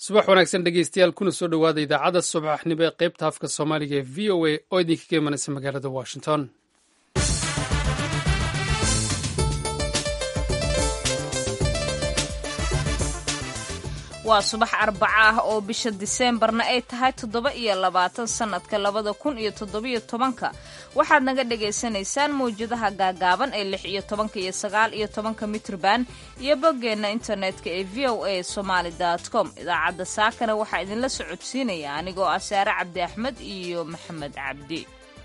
subax wanaagsan dhegeystayaal kuna soo dhowaada idaacadda subaxnimo ee qaybta afka soomaaliga ee v o a oo idinkaga imanaysa magaalada washington waa subax arbaca ah oo bisha diseembarna ay tahay toddoba iyo labaatan sannadka labada kun iyo toddobiyo tobanka waxaad naga dhagaysanaysaan mawjadaha gaagaaban ee lix iyo tobanka iyo sagaal iyo tobanka mitrban iyo boggeenna internetka ee v o a somaali com idaacadda saakana waxaa idinla socodsiinaya anigoo ah saare cabdi axmed iyo maxamed cabdi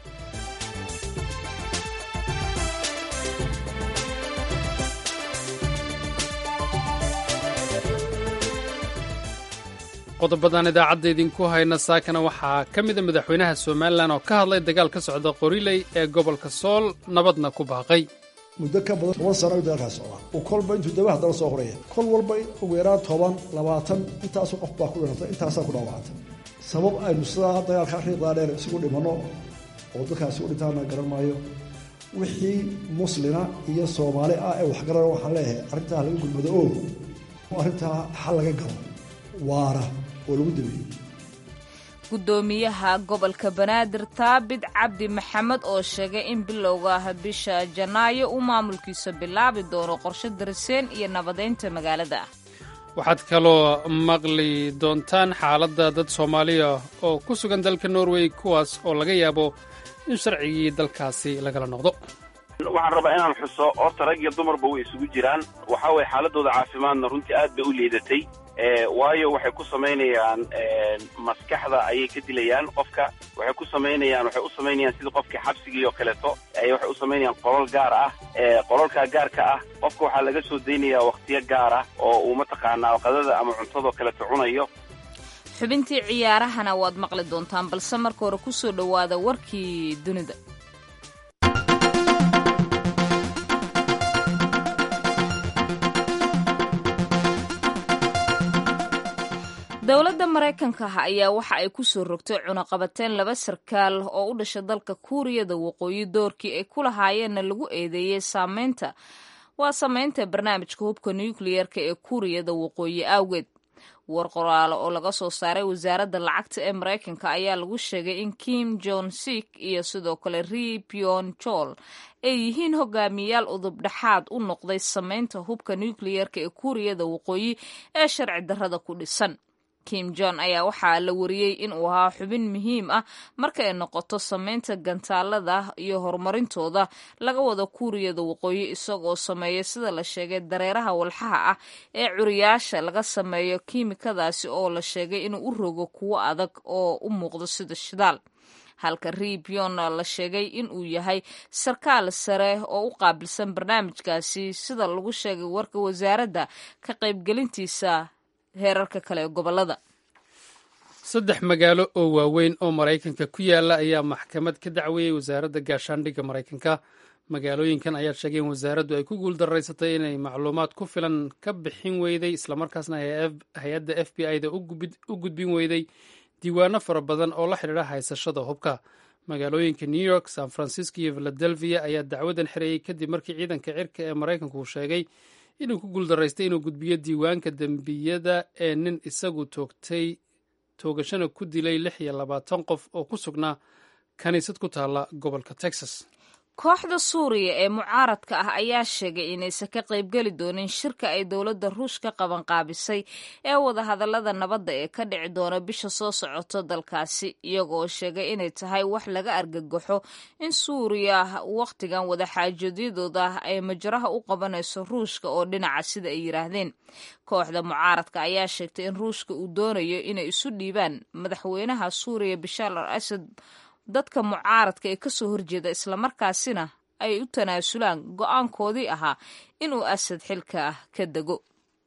qodobadan idaacadda idinku hayna saakana waxaa ka mida madaxweynaha somalilan oo ka hadlay dagaal ka socda qoriley ee gobolka sool nabadna ku baaqay muddo ka badan toban sano ayuu dagaalkaas socdaa uu kolba intuu daba haddana soo horaya kol walba ugu yaraan toban labaatan intaasu qof baa ku dhintay intaasaa ku dhaawacantay sabab aynu sidaa dagaalkaa riiqdaa dheer isugu dhimanno oo dadkaasi u dhintaana garan maayo wixii muslina iyo soomaali ah ee waxgarana waxaan leeyahay arrintaa laga gudmado oo arrintaa xal laga galo waara oo lagu dabeeyey gudoomiyaha gobolka banaadir taabid cabdi maxamed oo sheegay in bilowga bisha janaayo uu maamulkiisa bilaabi doono qorshe dariseen iyo nabadeynta magaalada ah waxaad kaloo maqli doontaan xaaladda dad soomaaliya oo ku sugan dalka norway kuwaas oo laga yaabo in sharcigii dalkaasi lagala noqdo waxaan rabaa inaan xuso horta rag iyo dumarba way isugu jiraan waxaa weye xaaladooda caafimaadna runtii aad bay u liidatay waayo waxay ku samaynayaan maskaxda ayay ka dilayaan qofka waxay ku samaynayaan waxay u samaynayaan sidii qofkii xabsigii oo kaleeto waxay u samaynayaan qolol gaar ah qololkaa gaarka ah qofka waxaa laga soo daynayaa wakhtiyo gaar ah oo uu mataqaanaa qadada ama cuntadoo kaleeto cunayo xubintii ciyaarahana waad maqli doontaan balse marka hore ku soo dhowaada warkii dunida dowladda maraykanka ah ayaa waxa ay ku soo rogtay cunaqabateen laba sarkaal oo u dhasha dalka kuuriyada waqooyi doorkii ay ku lahaayeenna lagu eedeeyey saameynta waa sameynta barnaamijka hubka nukliyeerka ee kuuriyada waqooyi awgeed war qoraalo oo laga soo saaray wasaaradda lacagta ee maraykanka ayaa lagu sheegay in kim jon sik iyo sidoo kale ri pion chol ay yihiin hogaamiyayaal udub dhexaad u noqday sameynta hubka nukliyeerka ee kuuriyada waqooyi ee sharci darrada ku dhisan kim jon ayaa waxaa la wariyey in uu ahaa xubin muhiim ah marka ay noqoto sameynta gantaalada iyo horumarintooda laga wada kuuriyada waqooyi isagoo sameeya sida la sheegay dareeraha walxaha ah ee curiyaasha laga sameeyo kiimikadaasi oo la sheegay inuu u rogo kuwo adag oo u muuqdo sida shidaal halka ribion la sheegay in uu yahay sarkaal sare oo u qaabilsan barnaamijkaasi sida lagu sheegay warka wasaaradda ka qaybgelintiisa heerarka kale ee gobolada saddex magaalo oo waaweyn oo maraykanka ku yaala ayaa maxkamad ka dacweeyey wasaaradda gaashaandhigga maraykanka magaalooyinkan ayaa sheegay in wasaaraddu ay ku guuldaraysatay inay macluumaad ku filan ka bixin weyday islamarkaasna hay-adda f b i da u gudbin weyday diiwaano fara badan oo la xidhiidha haysashada hubka magaalooyinka new york san francisco iyo philadelphia ayaa dacwadan xirayey kadib markii ciidanka cirka ee maraykanku uu sheegay inuu ku guuldaraystay inuu gudbiyo diiwaanka dembiyada ee nin isagu toogtay toogashana ku dilay lix iyo labaatan qof oo ku sugnaa kaniisad ku taalla gobolka texas kooxda suuriya ee mucaaradka ah ayaa sheegay inaysan ka qaybgeli doonin shirka ay dowladda ruushka qabanqaabisay ee wadahadallada nabadda ee ka dhici doona bisha soo socoto dalkaasi iyagoo sheegay inay tahay wax laga argagaxo in suuriya wakhtigan wadaxaajoedyadooda ay majraha u qabanayso ruushka oo dhinaca sida ay yidhaahdeen kooxda mucaaradka ayaa sheegtay in ruushka uu doonayo inay isu dhiibaan madaxweynaha suuriya bishaar al asad dadka mucaaradka ee kasoo horjeeda islamarkaasina ay u tanaasulaan go-aankoodii ahaa inuu asad xilka ah ka dego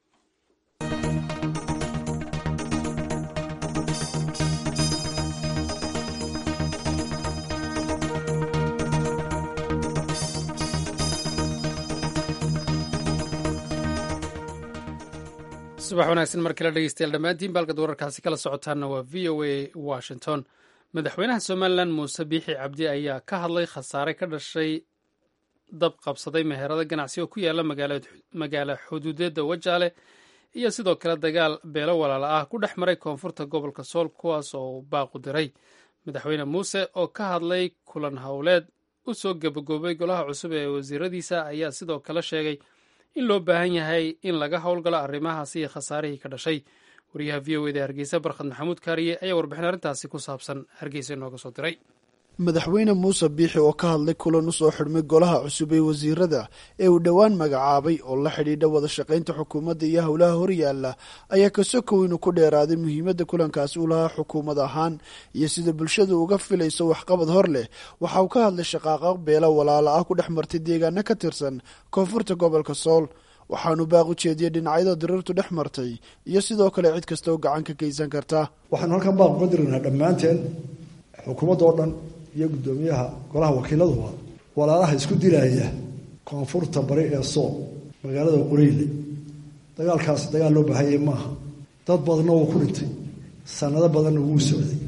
subax wanaagsan mar kale dhegeystayaal dhammaantiin baalkad wararkaasi kala socotaanna waa v o a washington madaxweynaha somalilan muuse biixi cabdi ayaa ka hadlay khasaare ka dhashay dab qabsaday meherado ganacsi oo ku yaala magaalo xuduudeedda wajaale iyo sidoo kale dagaal beelo walaala ah ku dhex maray koonfurta gobolka sool kuwaas oo baaqu diray madaxweyne muuse oo ka hadlay kulan howleed u soo gebagoobay golaha cusub ee wasiiradiisa ayaa sidoo kale sheegay in loo baahan yahay in laga howlgalo arrimahaasi iyo khasaarihii ka dhashay wariyaha v o eda hargeysa barkhad maxamuud kaariye ayaa warbixin arrintaasi ku saabsan hargeysa inooga soo diray madaxweyne muuse biixi oo ka hadlay kulan u soo xidhmay golaha cusub ee wasiirada ee uu dhowaan magacaabay oo la xidhiidha wada shaqaynta xukuumadda iyo howlaha horyaala ayaa kasokow inuu ku dheeraaday muhiimadda kulankaasi u lahaa xukuumad ahaan iyo sida bulshadu uga filayso waxqabad hor leh waxa uu ka hadlay shaqaaqaq beelo walaala ah ku dhex martay deegaano ka tirsan koonfurta gobolka sool waxaanu baaq u jeediyey dhinacyada diriirtu dhex martay iyo sidoo kale cid kasta oo gacan ka geysan karta waxaanu halkan baaq uga dirinaha dhammaanteen xukuumadda oo dhan iyo guddoomiyaha golaha wakiiladuba walaalaha isku dilaya koonfurta bari ee sool magaalada qoreyle dagaalkaasi dagaal loo baahanyay maaha dad badanna wuu ku dhintay sanado badanna wuu socday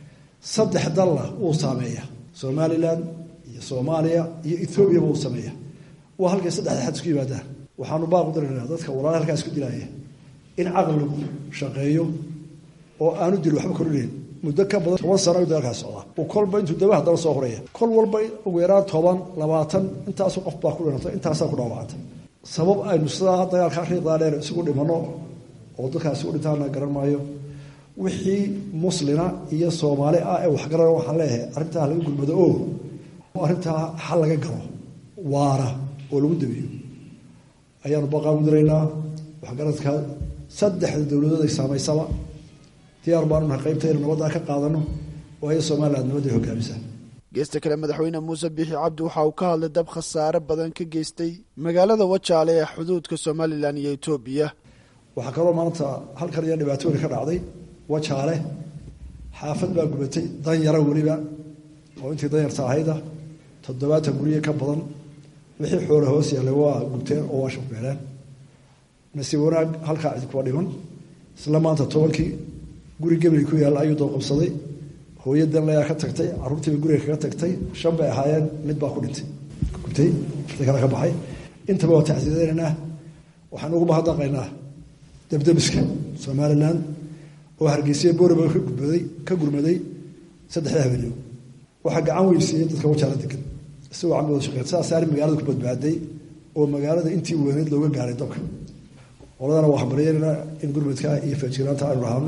saddex dalna wuu saameeya somalilan iyo soomaaliya iyo ethoobiaba wuu sameeya waa halkay saddexda xad isku yimaadaan waxaanu baaq u diranaa dadka walaalaha halkaa isku dilaya in caqligu shaqeeyo oo aanu dil waxba kordhinayn muddo ka badan toban sano ayuu dagaalkaas socdaa uu kolba intuu dabaha daba soo horaya kol walba ugu yaraan toban labaatan intaasu qof baa ku dhintay intaasaa ku dhaawacantay sabab aynu sidaa dagaalka riiqdaa dheer isugu dhimano oo dadkaasi u dhintaana garan maayo wixii muslina iyo soomaali ah ee waxgaran waxaan leeyahay arrintaa laga gulmado oo arrintaa xal laga galo waara oo lagu dabiyo ayaanu baqaan u diraynaa waxgaradka saddexda dowladood ay saamaysaba diyaar baanu nahay qaybta inu nabaddaa ka qaadano waayo somaliland nabadday hogaamisa geesta kale madaxweyne muuse biixi cabdi waxa uu ka hadlay dab khasaare badan ka geystay magaalada wajaale ee xuduudka somalilan iyo etoobiya waxaa kaloo maanta halkan iyo dhibaatooyin ka dhacday wajaale xaafad baa gubatay danyara weliba oo intii danyarta ahayda toddobaatan gurye ka badan wixii xoole hoos yaallay waa gubteen oo waa shafbeeleen nasiib wanaag halkaa cid kuwa dhiman isla maanta tobankii guri gebri ku yaalla ayuu dooqabsaday hooyo danlayaa ka tagtay caruurtiiba guriga kaga tagtay shan bay ahaayeen mid baa ku dhintay gubtay farta kale ka baxay intaba waa tacsiideynaynaa waxaan ugu mahadnaqaynaa debdemiska somalilan oo hargeysiya booriba ka gudbaday ka gurmaday saddexda habeenimo waxaa gacan weysiiyey dadka wajaala degan isagoo camigooda shaqeyn sidaas arrin magaalada ku badbaaday oo magaalada intii weyneyd looga gaaray dabka qoladana waxaan baryeynaa in gurmadka iyo faajiraanta aynu lahaano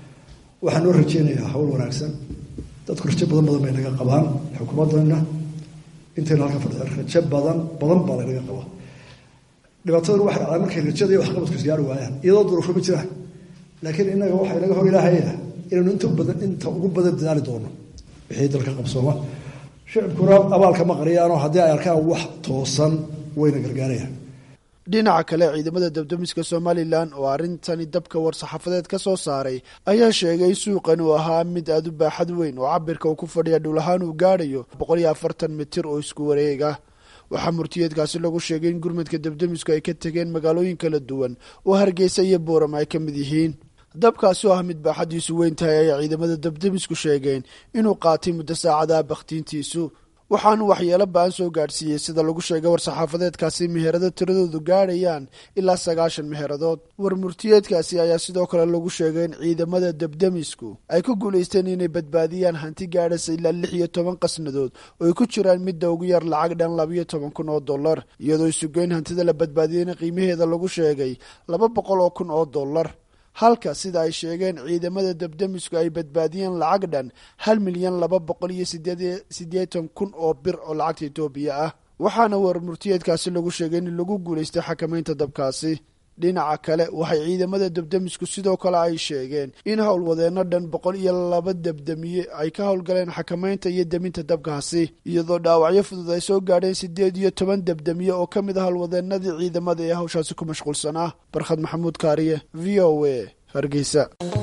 waxaan noo rajeynayaa hawl wanaagsan dadku rajo badan badan bay naga qabaan xukuumaddana intayna halka fadhiya rajo badan badan baa lanaga qabaa dhibaataduna waxay dhacdaa markay rajada iyo waxqabadku isgaari waayaan iyadoo duruufo ma jiraan laakiin innaga waxay naga hor ilaahaya inaynu inta badan inta ugu badan dadaali doono wixii dalka qabsooma shicibkuna abaalka ma qariyaanoo haddii ay arkaan wax toosan wayna gargaarayaan dhinaca kale ciidamada dabdamiska somalilan oo arrintani dabka war-saxaafadeed ka soo saaray ayaa sheegay suuqan uu ahaa mid aada u baaxad weyn oo cabirka uu ku fadhiya dhul ahaan uu gaadhayo boqol iyo afartan mitir oo isku wareega waxaa murtiyeedkaasi lagu sheegay in gurmadka dabdamisku ay ka tegeen magaalooyin kala duwan oo hargeysa iyo booram ay ka mid yihiin dabkaasi oo ah mid baaxaddiisu weyn tahay ayay ciidamada dabdamisku sheegeen inuu qaatay muddo saacadaha bakhtiintiisu waxaanu waxyeelo ba-an soo gaadhsiiyey sida lagu sheegay war-saxaafadeedkaasi meherado tiradoodu gaadhayaan ilaa sagaashan meheradood war murtiyeedkaasi ayaa sidoo kale lagu sheegay in ciidamada dabdamisku ay ku guulaysteen inay badbaadiyaan hanti gaadhaysa ilaa lix iyo toban qasnadood oo ay ku jiraan midda ugu yar lacag dhan labayo toban kun oo dollar iyadoo isugeyn hantida la badbaadiyeyna qiimaheeda lagu sheegay laba boqol oo kun oo dollar halka sida ay sheegeen ciidamada dabdamisku ay badbaadiyeen lacag dhan hal milyan laba boqol iyo siddeetan kun oo bir oo lacagta etoobiya ah waxaana war murtiyeedkaasi lagu sheegay in lagu guulaystay xakamaynta dabkaasi dhinaca kale waxay ciidamada dabdamisku sidoo kale ay sheegeen in howlwadeenno dhan boqol iyo laba dabdamiye ay ka howlgaleen xakamaynta iyo deminta dabkaasi iyadoo dhaawacyo fudud ay soo gaadheen siddeed iyo toban dabdamiye oo ka mid ah howlwadeenadii ciidamada ee hawshaasi ku mashquulsanaa barkhad maxamuud kaariye v o a hargeysa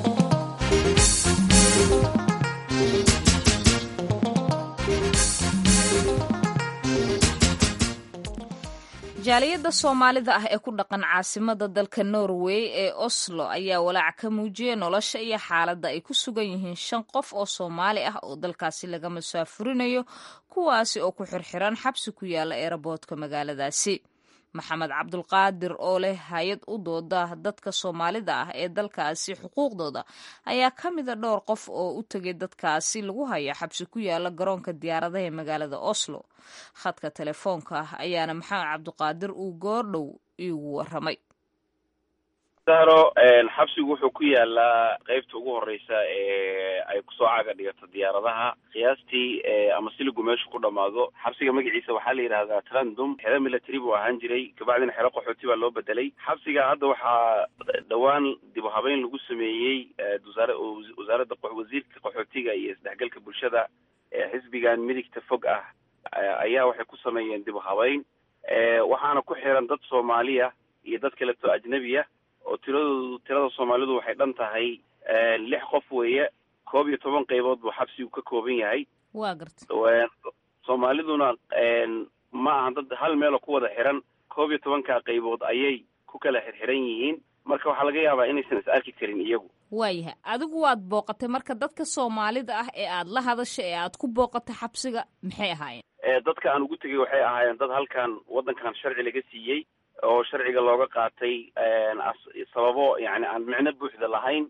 jaaliyadda soomaalida ah ee ku dhaqan caasimada dalka norway ee oslo ayaa walaac ka muujiyay nolosha iyo xaaladda ay ku sugan yihiin shan qof oo soomaali ah oo dalkaasi laga masaafurinayo kuwaasi oo ku xirxiran xabsi ku yaala eeraboodka magaaladaasi maxamed cabdulqaadir oo leh hay-ad u dooda dadka soomaalida ah ee dalkaasi xuquuqdooda ayaa ka mida dhowr qof oo u tegay dadkaasi lagu haya xabsi ku yaala garoonka diyaaradaha ee magaalada oslo khadka telefoonka ah ayaana maxamed cabdiqaadir uu goordhow iigu waramay saro xabsigu wuxuu ku yaalaa qeybta ugu horeysa ee ay kusoo caga dhigato diyaaradaha qiyaastii ama siligu meeshu ku dhamaado xabsiga magaciisa waxaa la yidhahdaa trandum xero military buu ahaan jiray kabacdina xero qaxooti baa loo bedelay xabsiga hadda waxaa dhowaan dib u habeyn lagu sameeyey wasaara wasaaradda wasiirka qaxootiga iyo isdhexgalka bulshada ee xisbigan midigta fog ah ayaa waxay ku sameeyeen dib u habeyn waxaana ku xiran dad soomaaliya iyo dad kaleto ajnebiya oo tiradoodu tirada soomaalidu waxay dhan tahay lix qof weeye koob iyo toban qaybood buu xabsigu ka kooban yahay waa garta soomaaliduna ma aha dad hal meeloo ku wada xiran koob iyo tobankaa qaybood ayay ku kala xirxiran yihiin marka waxaa laga yaabaa inaysan is arki karin iyagu waayahay adigu waad booqatay marka dadka soomaalida ah ee aad la hadashay ee aad ku booqatay xabsiga maxay ahaayeen dadka aan ugu tegay waxay ahaayeen dad halkan waddankan sharci laga siiyey oo sharciga looga qaatay sababo yani aan micno buuxda lahayn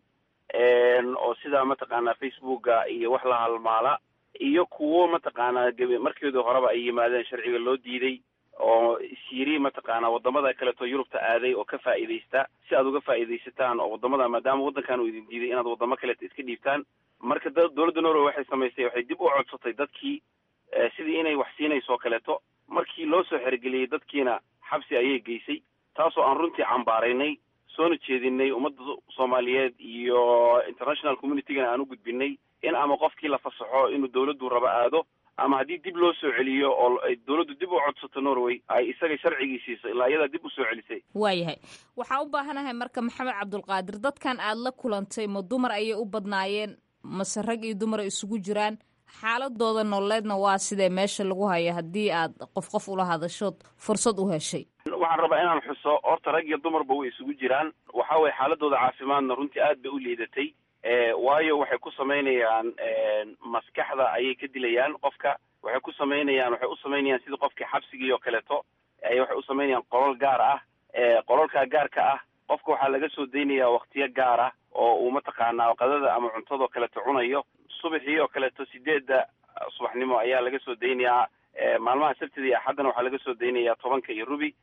oo sida mataqaanaa facebooka iyo wax la halmaala iyo kuwo mataqaanaa geb markeedu horeba ay yimaadeen sharciga loo diiday oo isyiri mataqaanaa wadamada kaleeto yurubta aaday oo ka faa'iidaysta si aad uga faa'iidaysataan oo wadamada maadaama waddankan uu idin diiday inaad wadamo kaleeto iska dhiibtaan marka da dowladda norway waxay samaysay waxay dib u codsatay dadkii sidii inay wax siinayso kaleeto markii loo soo xergeliyey dadkiina xabsi ayay geysay taasoo aan runtii cambaaraynay soona jeedinay ummadda soomaaliyeed iyo international communitygana aan u gudbinay in ama qofkii la fasaxo inuu dawladdu rabo aado ama haddii dib loo soo celiyo oo ay dawladdu dib u codsato norway ay isaga sharcigii siiso ilaa iyadaa dib u soo celisay waayahay waxaa u baahanahay marka maxamed cabdulqaadir dadkan aad la kulantay ma dumar ayay u badnaayeen mase rag iyo dumar isugu jiraan xaaladooda nololeedna waa sidee meesha lagu hayo haddii aad qof qof ula hadashood fursad u heshay waxaan rabaa inaan xuso horta rag iyo dumarba way isugu jiraan waxa weye xaaladooda caafimaadna runtii aad bay u liidatay waayo waxay ku samaynayaan maskaxda ayay ka dilayaan qofka waxay ku samaynayaan waxay u samaynayaan sidii qofkii xabsigii oo kaleeto ay waxay u samaynayaan qolol gaar ah qololkaa gaarka ah qofka waxaa laga soo daynayaa waktiyo gaar ah oo uu mataqaanaa qadada ama cuntadoo kaleeto cunayo subaxii oo kaleeto sideedda subaxnimo ayaa laga soo daynayaa maalmaha sabtida iyo axaddana waxaa laga soo daynayaa tobanka iyo rubi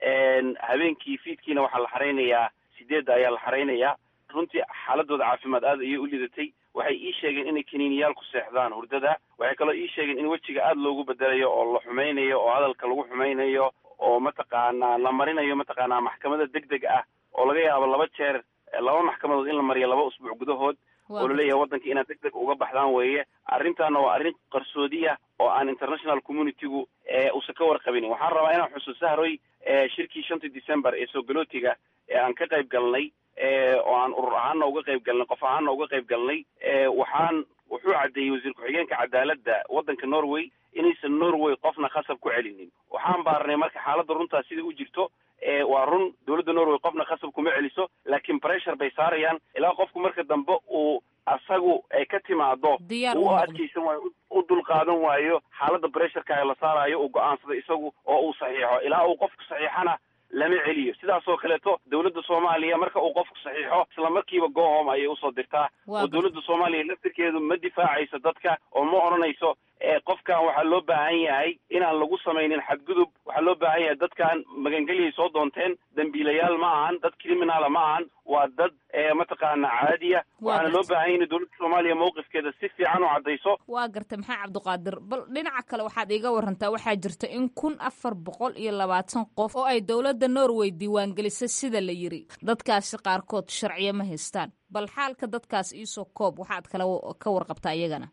habeenkii fiidkiina waxaa la xaraynayaa sideedda ayaa la xaraynayaa runtii xaaladooda caafimaad aad ayay u lidatay waxay ii sheegeen inay kaniiniyaal ku seexdaan hurdada waxay kaloo ii sheegeen in wejiga aada loogu bedelayo oo la xumaynayo oo hadalka lagu xumaynayo oo mataqaanaa la marinayo mataqaanaa maxkamada deg deg ah oo laga yaabo laba jeer laba maxkamadood in la mariyo laba usbuuc gudahood oo laleeyahay waddanka inaad deg deg uga baxdaan weeye arrintaana waa arrin qarsoodiya oo aan international communitygu uusan ka warqabinin waxaan rabaa inaan xuso sahroy shirkii shantii december ee soogalotiga ee aan ka qayb galnay oo aan urur ahaana uga qayb galnay qof ahaana uga qayb galnay waxaan wuxuu caddeeyey wasiir ku-xigeenka cadaaladda waddanka norway inaysan norway qofna khasab ku celinin waxaan baarnay marka xaaladda runtaa sida u jirto waa run dowladda norway qofna khasab kuma celiso laakiin pressure bay saarayaan ilaa qofku marka dambe uu asagu ay ka timaado u adkaysan waayo u dulqaadan waayo xaaladda pressureka la saarayo uu go-aansado isagu oo uu saxiixo ilaa uu qofku saxiixana lama celiyo sidaas oo kaleeto dowladda soomaaliya marka uu qofku saxiixo isla markiiba gohom ayay usoo dirtaa oo dowladda soomaaliya laftirkeedu ma difaacayso dadka oo ma odhanayso qofkan waxaa loo baahan yahay inaan lagu samaynin xadgudub waxaa loo baahan yahay dadkan magangelyay soo doonteen dambiilayaal ma ahan dad criminala ma ahan waa dad mataqaana caadiya waxaana loo baahan yahay in dowladda soomaaliya mawqifkeeda si fiican u caddayso waa garta maxaa cabdiqaadir bal dhinaca kale waxaad iiga warantaa waxaa jirta in kun afar boqol iyo labaatan qof oo ay dowladda norway diiwaangelisay sida la yiri dadkaasi qaarkood sharciyo ma haystaan bal xaalka dadkaas iisoo koob waxaad kala ka warqabtaa iyagana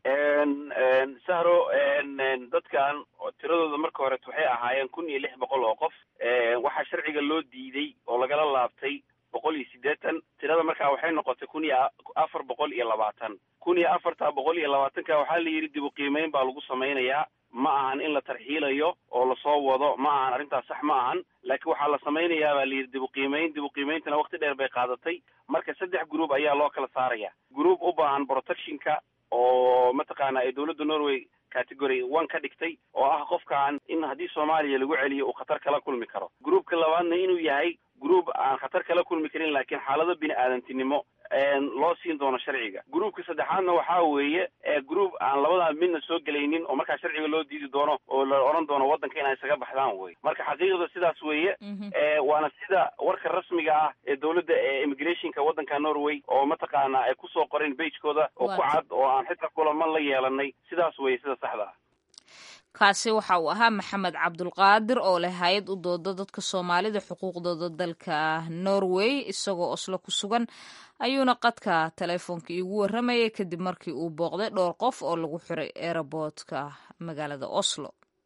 sahro dadkan tiradooda marka horeet waxay ahaayeen kun iyo lix boqol oo qof waxaa sharciga loo diiday oo lagala laabtay boqol iyo siddeetan tirada markaa waxay noqotay kun iyo afar boqol iyo labaatan kun iyo afarta boqol iyo labaatanka waxaa la yidhi dib u qiimeyn baa lagu samaynayaa ma ahan in la tarxiilayo oo lasoo wado ma ahan arrintaas sax ma ahan laakiin waxaa la samaynayaa baa layidhi dib u qiimeyn dib u qiimeyntana waqti dheer bay qaadatay marka saddex group ayaa loo kala saaraya group u baahan protectionka oo mataqaana ay dowladda norway category one ka dhigtay oo ah qofkaan in haddii soomaaliya lagu celiyo uu khatar kala kulmi karo groupka labaadna inuu yahay group aan khatar kala kulmi karin laakiin xaalado bini aadantinimo loo siin doono sharciga groupka saddexaadna waxaa weeye group aan labadaa midna soo gelaynin oo markaa sharciga loo diidi doono oo la odhan doono waddanka inay isaga baxdaan wey marka xaqiiqda sidaas weeye waana sida warka rasmiga ah ee dowladda ee immigrationka waddanka norway oo mataqaana ay kusoo qoreen bagekooda oo ku cad oo aan xitaa kulaman la yeelanay sidaas weeye sida saxda ah kaasi waxa uu ahaa maxamed cabdulqaadir oo leh hay-ad u dooda dadka soomaalida xuquuqdooda dalka norway isagoo oslo ku sugan ayuuna qadka teleefoonka iigu warramayay kadib markii uu booqday dhowr qof oo lagu xiray eeraboodka magaalada oslo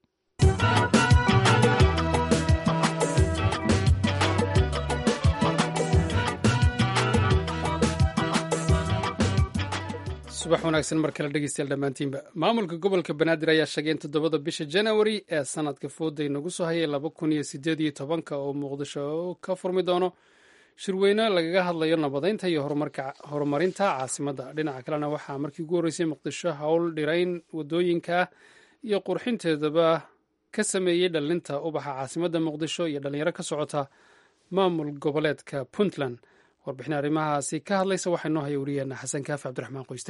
subax wanaagsan mar kale dhegeystayaal dhammaantiinba maamulka gobolka banaadir ayaa sheegay in toddobada bisha janawari ee sanadka fooda inagu soo hayay laba kun iyo sideed iyo tobanka oo muqdisho ka furmi doono shirweyne lagaga hadlayo nabadeynta iyo horumarinta caasimadda dhinaca kalena waxaa markii ugu horreysay muqdisho howl dhirayn wadooyinka iyo qurxinteedaba ka sameeyey dhalinta ubaxa caasimadda muqdisho iyo dhalinyaro ka socota maamul goboleedka puntland warbixin arrimahaasi ka hadlaysa waxaa noo haya wariyeena xasan kaafi cabdiraxmaan qoyste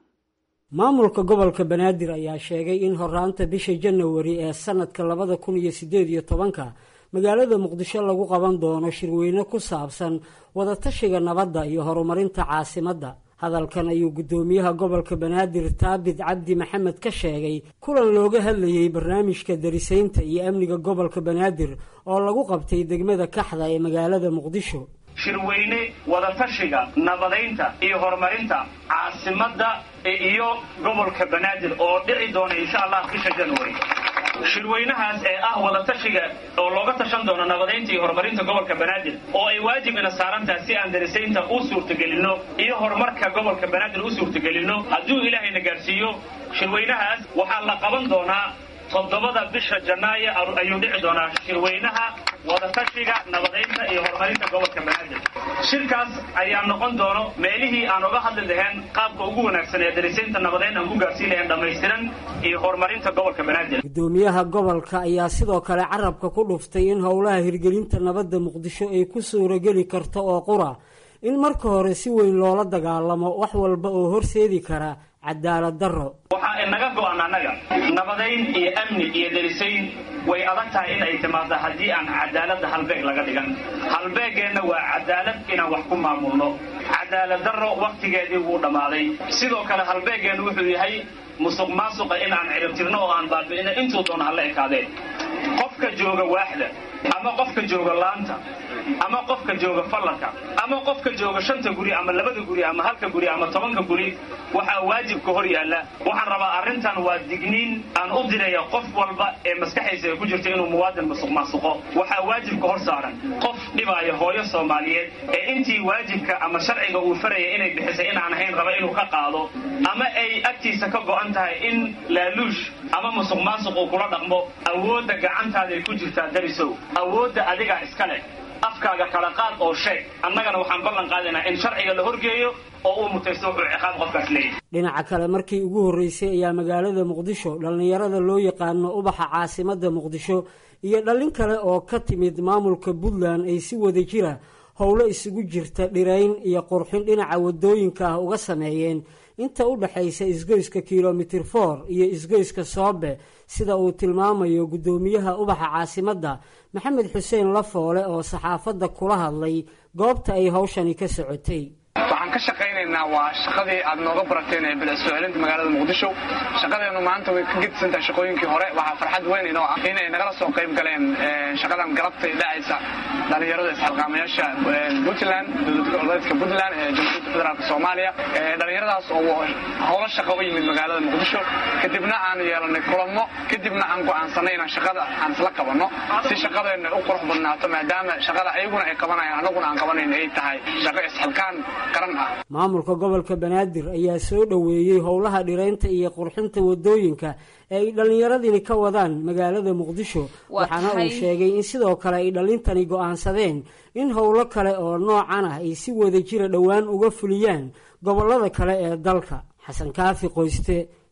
maamulka gobolka banaadir ayaa sheegay in horaanta bisha janawari ee sanadka labada kun iyo sideed iyo tobanka magaalada muqdisho lagu qaban doono shirweyne ku saabsan wadatashiga nabadda iyo horumarinta caasimadda hadalkan ayuu guddoomiyaha gobolka banaadir taabit cabdi maxamed ka sheegay kulan looga hadlayey barnaamijka darisaynta iyo amniga gobolka banaadir oo lagu qabtay degmada kaxda ee magaalada muqdisho shirweyne wadatashiga nabadaynta iyo horumarinta caasimadda iyo gobolka banaadir oo dhici doona insha allah bisha january shirweynahaas ee ah wadatashiga oo looga tashan doono nabadaynta iyo horumarinta gobolka banaadir oo ay waajibina saarantaha si aan darisaynta u suurtagelinno iyo horumarka gobolka banaadir u suurtagelinno hadduu ilaahayna gaadhsiiyo shirweynahaas waxaa la qaban doonaa toddobada bisha janaayo ayuu dhici doonaa shirweynaha wadatashiga nabadaynta iyo horumarinta gobolka banaadir shirkaas ayaa noqon doono meelihii aan uga hadli lahayn qaabka ugu wanaagsan ee darisaynta nabadayn aan ku gaarsiin lahayn dhammaystiran iyo horumarinta gobolka banaadir guddoomiyaha gobolka ayaa sidoo kale carabka ku dhuftay in howlaha hirgelinta nabadda muqdisho ay ku suurageli karto oo qura in marka hore si weyn loola dagaalamo wax walba oo horseedi kara cadaalad darro waxaa inaga go-an annaga nabadayn iyo amni iyo darisayn way adag tahay in ay timaado haddii aan cadaaladda halbeeg laga dhigan halbeegeenna waa cadaalad inaan wax ku maamulno cadaalad darro wakhtigeedii wuu dhammaaday sidoo kale halbeegeennu wuxuu yahay musuq maasuqa in aan ciribtirno oo aan baabi'ino intuu doona hala ekaadeen qofka jooga waaxda ama qofka jooga laanta ama qofka jooga fallanka ama qofka jooga shanta guri ama labada guri ama halka guri ama tobanka guri waxaa waajibka hor yaalla waxaan rabaa arrintan waa digniin aan u diraya qof walba ee maskaxaysa ay ku jirto inuu muwaadin masuq maasuqo waxaa waajibka hor saaran qof dhibaayo hooyo soomaaliyeed ee intii waajibka ama sharciga uu faraya inay bixisay inaan ahayn raba inuu ka qaado ama ay agtiisa ka go'an tahay in laaluush ama musuq maasuq uu kula dhaqmo awoodda gacantaaday ku jirtaa darisow awoodda adigaa iska leh afkaaga kala qaad oo sheeg annagana waxaan ballan qaadaynaa in sharciga la horgeeyo oo uu mutaysto wuxuu ciqaab qofkaas leeyahy dhinaca kale markii ugu horreysay ayaa magaalada muqdisho dhallinyarada loo yaqaano ubaxa caasimadda muqdisho iyo dhallin kale oo ka timid maamulka puntland ay si wada jira howlo isugu jirta dhirayn iyo qurxin dhinaca wadooyinka ah uga sameeyeen inta u dhexaysa isgoyska kilomitir for iyo isgoyska soobe sida uu tilmaamayo guddoomiyaha ubaxa caasimadda maxamed xuseen lafoole oo saxaafadda kula hadlay goobta ay hawshani ka socotay waxaan ka shaqaynaynaa waa shaqadii aad nooga barateen ee bilicsucelinta magaalada muqdisho shaqadeenu maanta way ka gedisantahay shaqooyinkii hore waxaa farxad weyn inoo ah inay nagala soo qayb galeen shaqadan galabtay dhacaysa dhalinyarada isxilqaamayaasha puntland dowlad goboleedka puntland ee jamhuuriyadda federaalk soomaaliya dhalinyaradaas oo howlo shaqo u yimid magaalada muqdisho kadibna aan yeelanay kulamo kadibna aan go'aansanay inaan shaqada aan isla qabanno si shaqadeenna u qurux badnaato maadaama shaqada ayaguna ay qabanayaan annaguna aan qabanayn ay tahay shaqo isxilkaan maamulka gobolka banaadir ayaa soo dhoweeyey howlaha dhiraynta iyo qurxinta wadooyinka ee ay dhallinyaradini ka wadaan magaalada muqdisho waxaana uu sheegay in sidoo kale ay dhallintani go'aansadeen in howlo kale oo noocan ah ay si wada jira dhowaan uga fuliyaan gobolada kale ee dalka xasan kaafi qoyste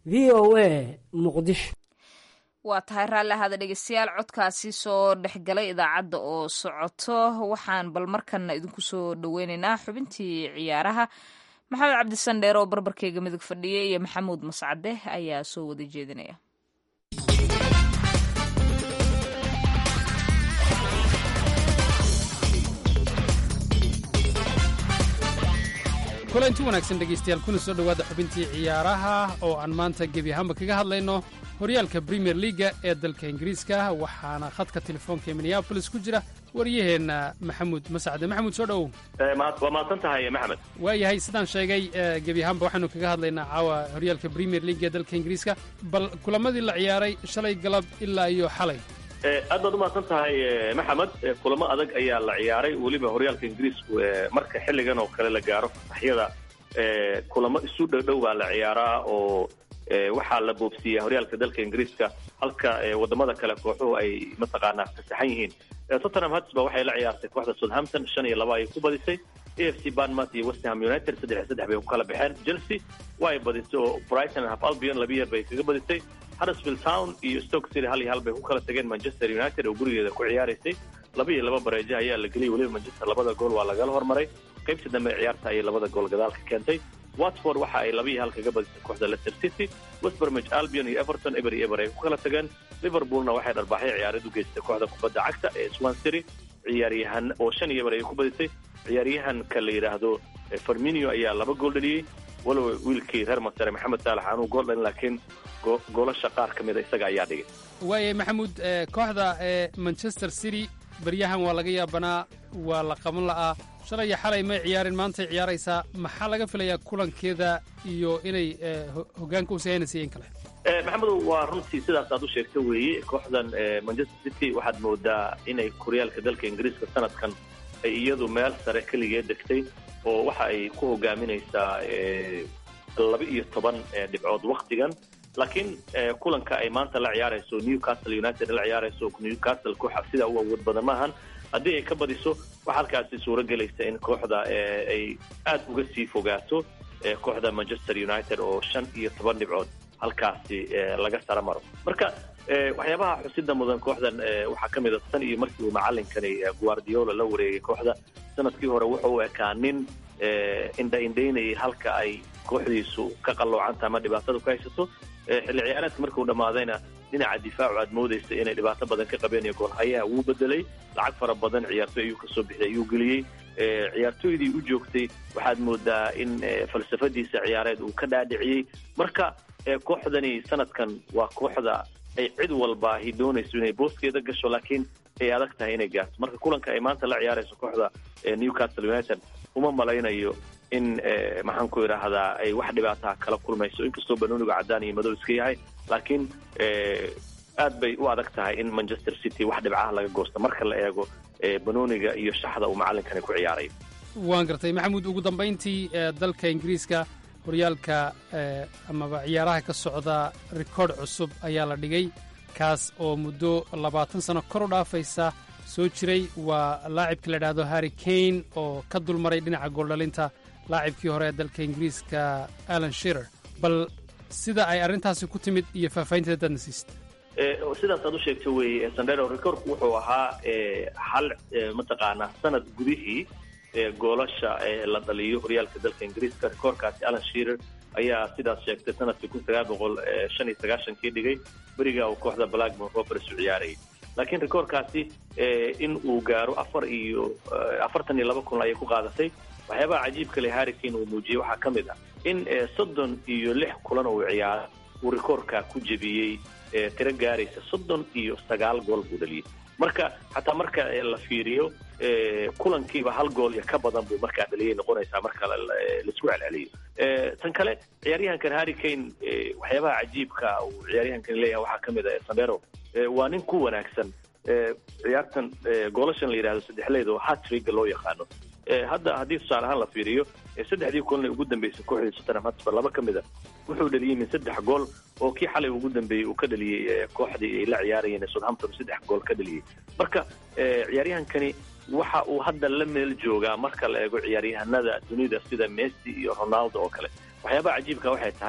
v o a muqdisho waa tahay raalli ahaada dhegeystayaal codkaasi soo dhexgalay idaacadda oo socoto waxaan bal markanna idinku soo dhoweyneynaa xubintii ciyaaraha maxamed cabdisandheer oo barbarkeyga midug fadhiya iyo maxamuud mascade ayaa soo wada jeedinaya kulanti wanaagsan dhegaystayaal kuna soo dhowaada xubintii ciyaaraha oo aan maanta gebi ahaanba kaga hadlayno horyaalka premier leaga ee dalka ingiriiska waxaana khadka telefoonka ee minneabolis ku jira waryaheenna maxamuud masacde maxamuud soo dhowow waa mahadsan tahay maxamed waayahay sidaan sheegay gebi ahaanba waxaanu kaga hadlaynaa caawa horyaalka premier leaga ee dalka ingiriiska bal kulamadii la ciyaaray shalay galab ilaa iyo xalay aad baad umahadsan tahay maxamed kulamo adag ayaa la ciyaaray weliba horyaalka ingiriisku marka xilligan oo kale la gaaro fasaxyada kulamo isu dhowdhow baa la ciyaaraa oo waxaa la boobsiiya horyaalka dalka ingiriiska halka wadamada kale kooxuhu ay mataqaanaa fasaxan yihiin tottenham hotspur waxay la ciyaartay kooxda southampton shan iyo laba ayay ku badisay a f c barnmouth iyo westham united saddex iyo saddex bay ku kala baxeen chelsea way badisay oo brighton half albion laba yeer bay kaga badisay huddersfield town iyo stoke city hal iyo hal bay ku kala tageen manchester united oo gurigeeda ku ciyaaraysay laba iyo laba bareejo ayaa la geliyay weliba manchester labada gool waa lagala hormaray qaybta dambe ee ciyaarta ayay labada gool gadaalka keentay watford waxa ay laba iyo hal kaga badisay kooxda leicester city westbermich albion iyo everton eber iyo eber ay ku kala tageen liverpoolna waxay dharbaaxay ciyaareed u geystay kooxda kubadda cagta ee swan city ciyaaryahan oo shan iyo eber ay ku badisay ciyaaryahanka la yidhaahdo farminio ayaa laba gool dhaliyey walow wiilkii reer masare maxamed saalax aanuu gool dhalin laakiin goolasha qaar ka mida isaga ayaa dhigay waayay maxamuud kooxda ee manchester city baryahan waa laga yaabanaa waa la qaban la'aa shalay iyo xalay may ciyaarin maantay ciyaaraysaa maxaa laga filayaa kulankeeda iyo inay hogaanka u sahaynaysa in kale maxamedow waa runtii sidaas aad u sheegta weeye kooxdan manchester city waxaad moodaa inay koryaalka dalka ingiriiska sanadkan ay iyadu meel sare keligee degtay oo waxa ay ku hogaaminaysaa laba iyo toban dhibcood waktigan laakiin kulanka ay maanta la ciyaarayso newcastle united la ciyaarayso newcastle kooxa sidaa u awood badan maahan haddii ay ka badiso waxa halkaasi suuro gelaysa in kooxda ay aad uga sii fogaato kooxda manchester united oo shan iyo toban dhibcood halkaasi laga sara maro marka waxyaabaha xusida mudan kooxdan waxaa ka mid a tan iyo markii uu macalinkani guardiola la wareegay kooxda sanadkii hore wuxuu u ekaa nin indha indhaynayay halka ay kooxdiisu ka qalloocanta ama dhibaatada ku haysato xilli ciyaareedka markuu dhammaadayna dhinaca difaacu aad moodaysa inay dhibaato badan ka qabeen iyo goolhayaha wuu bedelay lacag fara badan ciyaartoy ayuu kasoo bixiyay ayuu geliyey ciyaartoydii u joogtay waxaad moodaa in falsafadiisa ciyaareed uu ka dhaadhiciyey marka kooxdani sanadkan waa kooxda ay cid walba ahi doonayso inay booskeeda gasho laakiin ay adag tahay inay gaarto marka kulanka ay maanta la ciyaarayso kooxda newcastle united uma malaynayo in maxaan ku idhaahdaa ay wax dhibaataha kala kulmayso inkastoo banooniga caddaan iyo madow iska yahay laakiin aad bay u adag tahay in manchester city wax dhibcaha laga goosto marka la eego banooniga iyo shaxda uu macalinkani ku ciyaarayo waan gartay maxamuud ugu dambayntii dalka ingiriiska horyaalka amaba ciyaaraha ka socda rikoodh cusub ayaa la dhigay kaas oo muddo labaatan sano kor u dhaafaysa soo jiray waa laacibka la idhaahdo harri kane oo ka dulmaray dhinaca gooldhalinta laacibkii hore ee dalka ingiriiska alan shirer bal sida ay arrintaasi ku timid iyo faahfaahinteeda dadna siista sidaas aad u sheegta weeye sandero rekoorku wuxuu ahaa hal mataqaanaa sanad gudihii goolasha la dhaliyo horyaalka dalka ingiriiska rekoorkaasi alan shirer ayaa sidaas sheegtay sanadkii kun sagaal boqol shan iyo sagaashankii dhigay beriga uu kooxda blackburn rovers u ciyaarayay laakiin rekoorkaasi in uu gaaro afar iyo afartan iyo laba kun ayay ku qaadatay waxyaabaha cajiibka le harrikane uu muujiyey waxaa ka mid ah in soddon iyo lix kulan uu ciyaaro uu rekoorka ku jebiyey tiro gaaraysa soddon iyo sagaal gool buu dhaliyey marka xataa marka la fiiriyo kulankiiba hal gool iyo ka badan buu markaa dhaliyay noqonaysaa marka laisku celceliyo tan kale ciyaaryahankan harry kane waxyaabaha cajiibka uu ciyaaryahankan leeyahay waxaa ka mid ah sandero waa nin ku wanaagsan ciyaartan goolashan la yidhahdo saddexleed oo hatriga loo yaqaano hadda haddii tusaale ahaan la fiiriyo saddexdii kulan ugu dambeysay kooxdii tottenham hotspur laba ka mid a wuxuu dhaliyey min saddex gool oo kii xalay ugu dambeeyey uu ka dhaliyey kooxdii ay la ciyaarayeen southampton saddex gool ka dhaliyey marka ciyaaryahankani waxa uu hadda la meel joogaa marka la eego ciyaaryahanada dunida sida messi iyo ronaldo oo kale waxyaabaha cajiibka waxay tahay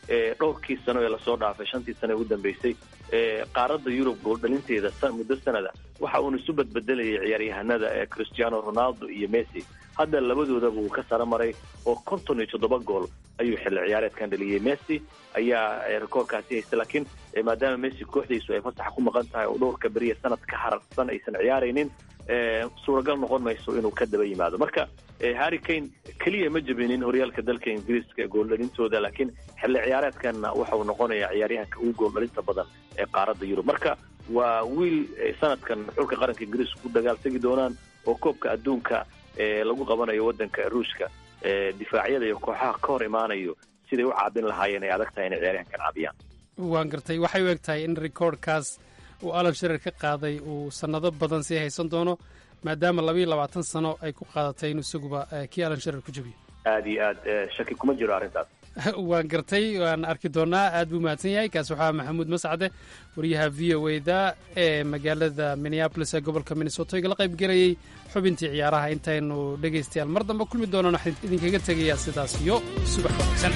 dhowrkii sano ee lasoo dhaafay shantii sano ee ugu dambeysay qaaradda yurub gooldhalinteeda muddo sanada waxa uuna isu badbedelayay ciyaaryahanada ee cristiano ronaldo iyo messi hadda labadoodaba uu ka sara maray oo konton iyo toddoba gool ayuu xilli ciyaareedkan dhaliyey messi ayaa rekoorkaasi haysta laakiin maadaama messi kooxdiisu ay fasaxa ku maqan tahay oo dhowrka beriya sanad ka hararsan aysan ciyaaraynin suuragal noqon mayso inuu ka daba yimaado marka harry kane keliya ma jebinin horyaalka dalka ingiriiska gooldhalintooda laakiin xilli ciyaareedkanna waxa uu noqonayaa ciyaaryahanka ugu gooldhalinta badan ee qaaradda yurub marka waa wiil sanadkan xulka qaranka ingiriiska ku dagaal tegi doonaan oo koobka adduunka lagu qabanayo waddanka ruushka difaacyada iyo kooxaha ka hor imaanayo siday u caabin lahaayeen ay adag tahay inay ciyaaryahankan caabiyaan waan gartay waxay u eg tahay in recordkaas uu alan shirer ka qaaday uu sannado badan sii haysan doono maadaama labayo labaatan sano ay ku qaadatay inuu isaguba kii alan shirer ku jebiyo aad iyo aad shaki kuma jiro arrintaas waan gartay waan arki doonaa aad buu mahadsan yahay kaas waxaa maxamuud mascade wariyaha v o e da ee magaalada minneabolis ee gobolka minnesota igala qayb gelayay xubintii ciyaaraha intaynu dhegaystayaal mar dambe kulmi doonaan waxaan idinkaga tegayaa sidaas iyo subax wanaagsan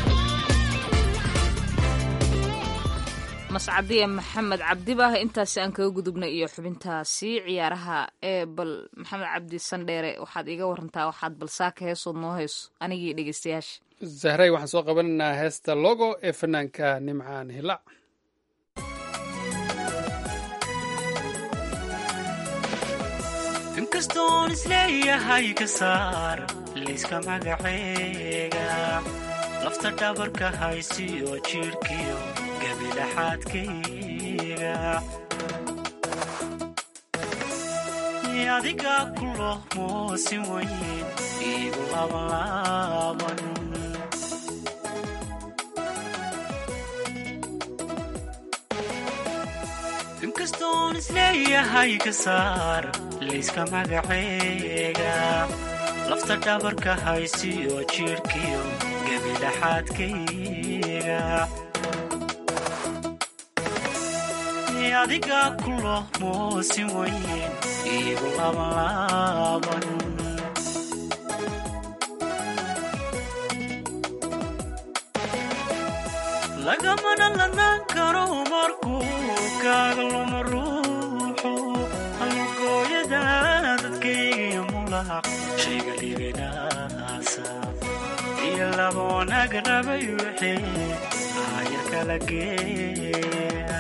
mascadiya maxamed cabdibah intaasi aan kaga gudubnay iyo xubintaasi ciyaaraha ee bal maxamed cabdi sandheere waxaad iiga warantaa waxaad balsaaka heesood noo hayso anigii dhegaystayaasha zahray waxaan soo qabanaynaa heesta logo ee fanaanka nimcaan hilac inkastoon isleeyahay ka saar layska magaceega lafta dhabarka haysiyo jiirhkiyo gabilaxaadkayga adiga kulo moosin weyn iigu labanlaaban inkastoon isleeyahay ka saar layska magaceega lafta dhabarka haysiyo jiirhkiyo gabilaxaadkayga adiga kulo moosin weyn iigu labanlaaban lagamana ladnaan karo markuu kaaga luma ruuxu halugooyada dadkaygiyo mulaq shayga liibinaasa iyo laba wanaag rabay wixii aayar kala geeya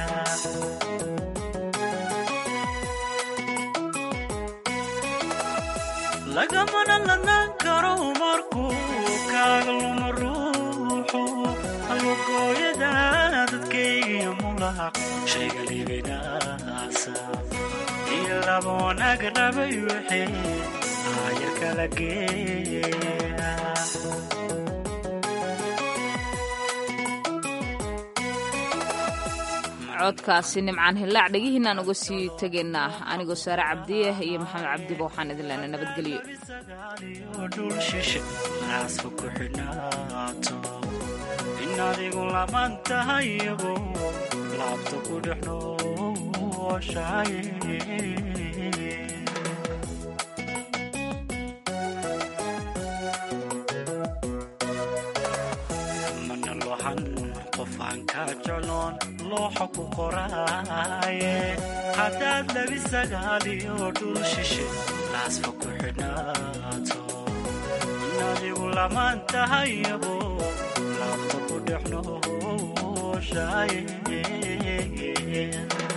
lagamana ladnaan karo markuu kaaga luma ruuxu halugooyada dadkaygiyo mulaq shayga liibinaasa iyo laba wanaag rabay wixii aayar kala geeya codkaasi nimcaan hillaac dhegihiinaan uga sii tegaynaa anigoo saare cabdiyah iyo maxamed cabdiba waxaan idin leenay nabadgelyo dhul shishe naaska ku xidhnaato in adigu laman tahay iyago laabta ku dhex nooshahay mana lohan qofaan kaa jecloon looxa ku qoraaye haddaad labi sagaaliyo dhul shishe laasfa ku xidhnaato in adigu lamaan tahay iyabo laabta ku dhex nooshaye